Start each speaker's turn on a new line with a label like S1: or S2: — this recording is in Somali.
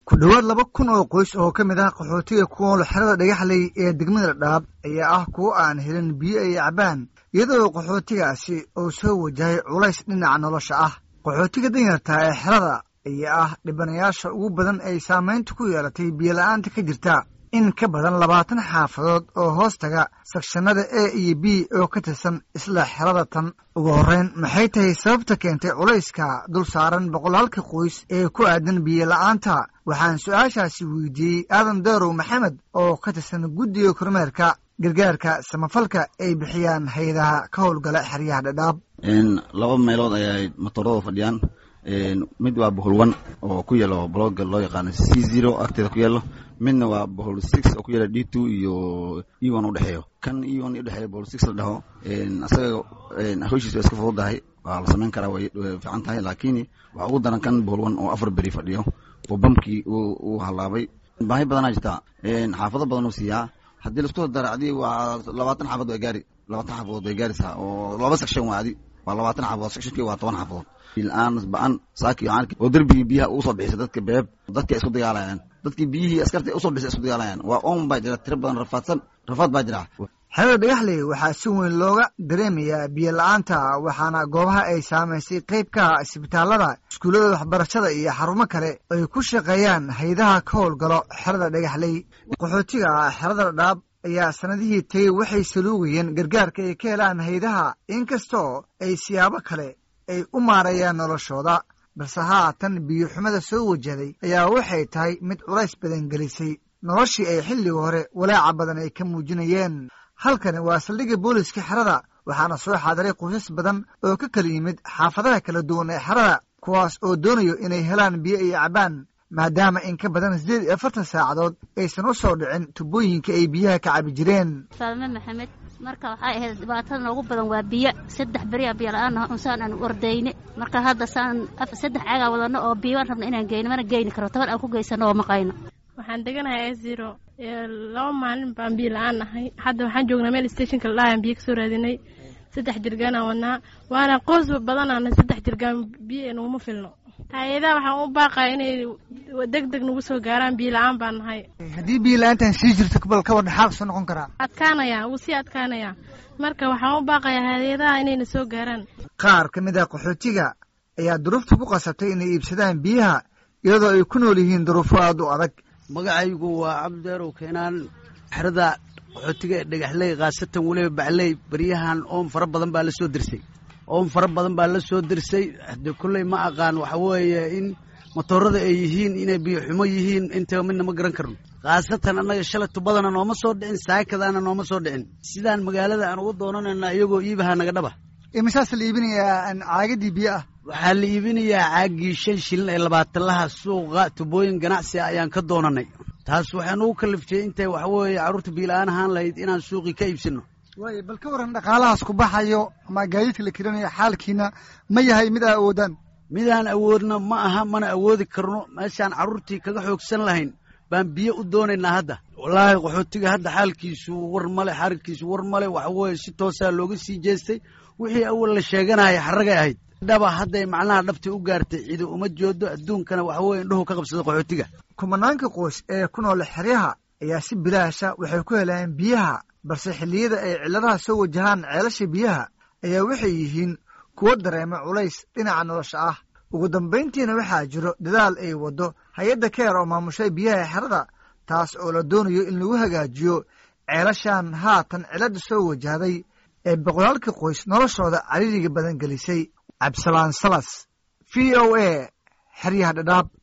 S1: ku dhowaad laba kun oo qoys oo ka mid ah qaxootiga ku nool xerada dhagaxley ee degmada dhaab ayaa ah kuwo aan helin biyo ay cabaan iyadoo qaxootigaasi uu soo wajahay culays dhinaca nolosha ah qaxootiga danyarta ee xerada ayaa ah dhibanayaasha ugu badan ay saamaynta ku yeelatay biyola'aanta ka jirta in ka badan labaatan xaafadood oo hoos taga sakshanada a iyo b oo ka tirsan isla xerada tan ugu horreyn maxay tahay sababta keentay culayska dul saaran boqolaalka qoys ee ku aadan biyola'aanta waxaan su-aashaasi weydiiyey aadan daarow maxamed oo ka tirsan guddiga kormeerka gargaarka samafalka ay bixiyaan hay-adaha ka howlgala xeryaha dhadhaab
S2: laba meelood ayay matoorada fadhiyaan mid waa boholwan oo ku yaalo blogga loo yaqaano c zero agteeda ku yaalo midna waa bohol six oo ku yaala d two iyo eon udhexeeyo kan eon udhexeeyo bohol six la dhaho asaga hawshiis waa iska fududahay waa la samayn karaa way fiican tahay laakiin waxaa ugu daran kan bohol one oo afar beri fadhiyo oo bamkii uu halaabay baahi badanaa jirtaa xaafado badan uu siiyaa haddii laisku dara adi waa labaatan xaafadood way gaari labaatan xaafadood way gaaraysaa oo laba section waa adi waa labaatan xaafadood sectionkii waa toban xaafadood bilaan ba-an saaki oo derbigii biyaha ugu soo bixisay dadka beeb dadka isku dagaalayaan dadkii biyihii askarta usoo bixisay isku dagaalayaan waa on baa jira tiro badan rafaadsan rafaad baa jira
S1: xerada dhagaxley waxaa si weyn looga dareemayaa biyo la-aanta waxaana goobaha ay saamaysay qayb ka ah isbitaalada iskuullada waxbarashada iyo xarumo kale ay ku shaqeeyaan haydaha ka howlgalo xerada dhagaxley qaxootiga xerada dhaab ayaa sanadihii tegey waxay saluugayeen gargaarka ay ka helaan haydaha inkastoo ay siyaabo kale ay u maarayaan noloshooda balse haatan biyo xumada soo wajahday ayaa waxay tahay mid culays badan gelisay noloshii ay xilliga hore walaaca badan ay ka muujinayeen halkani waa saldhigga booliska xerada waxaana soo xaadiray qoysas badan oo ka kala yimid xaafadaha kala duwan ee xerada kuwaas oo doonayo inay helaan biyo ay cabaan maadaama in ka badan siddeed iyo afartan saacadood aysan u soo dhicin tubooyinka ay biyaha ka cabi jireen
S3: faalme maxamed marka waxay ahayd dhibaatada noogu badan waa biyo saddex beriya biyo la-aan unsaan aan ordayne marka hadda saan saddex caagaa wadano oo biyo waan rabna inaan geyno mana geyni karo toban aan ku geysano oo maqayno
S4: waxaan deganahay zero laba maalin baan biyo la-aan nahay hadda waxaan joognaa meel stationka ladhahaan biyo kasoo raadinay saddex jirgaanaan wadnaa waana qoys badanaana saddex jirgaan biyo naguma filno hay-adaha waxaan u baaqaya inay deg deg nagu soo gaaraan biyo la-aan baan nahay
S1: haddii biyo la-aantan sii jirto bal ka wadhan xaal soo noqon karaa
S4: adkaanaya wuu sii adkaanaya marka waxaan u baaqayaa hay-adaha inayna soo gaaraan
S1: qaar ka mid ah qaxootiga ayaa duruufta ku qasabtay inay iibsadaan biyaha iyadoo ay ku nool yihiin duruufo aada u adag
S5: magacaygu waa cabdideerow keenaan xerada qaxootiga ee dhagaxley khaasatan weliba bacley baryahan oon fara badan baa la soo dirsay oon fara badan baa la soo dirsay de kolley ma aqaan waxa weeye in matoorada ay yihiin inay biyo xumo yihiin intaba midna ma garan karno khaasatan annaga shalay tubadana nooma soo dhicin saakadaana nooma soo dhicin sidaan magaalada aan uga doonanayna iyagoo iibaha naga dhaba
S1: imisaas la iibinayaa caagadii biyo ah
S5: waxaa la iibinayaa caagii shan shilin ee labaatalaha suuqa tubooyin ganacsi ah ayaan ka doonanay taas waxaan ugu kaliftay intay waxa weeye carruurta biila-aan ahaan lahayd inaan suuqii ka iibsano
S1: waay bal ka waran dhaqaalahaas ku baxayo ama gaadiidka la kirinayo xaalkiina ma yahay mid aa awoodaan
S5: midaan awoodna ma aha mana awoodi karno meeshaan carruurtii kaga xoogsan lahayn baan biyo u doonaynaa hadda wallaahi qaxootiga hadda xaalkiisu war male xarigkiisu war male waxa weeye si toosaa looga sii jeestay wixii awal la sheeganaya xaragay ahayd dhaba hadday macnaha dhabtii u gaartay cidi uma joodo adduunkana waxa weye indhuhu ka qabsada qaxootiga
S1: kumanaanka qoys ee ku nool xeryaha ayaa si bilaasha waxay ku helaan biyaha balse xilliyada ay cilladaha soo wajahaan ceelasha biyaha ayaa waxay yihiin kuwo dareema culays dhinaca nolosha ah ugu dambayntiina waxaa jiro dadaal ay waddo hay-adda keer oo maamushay biyaha xerada taas oo la doonayo in lagu hagaajiyo ceelashan haatan cilladda soo wajahday ee boqolaalka qoys noloshooda cariiriga badan gelisay cabdisalaan salas v o a xeryaha dhadhaab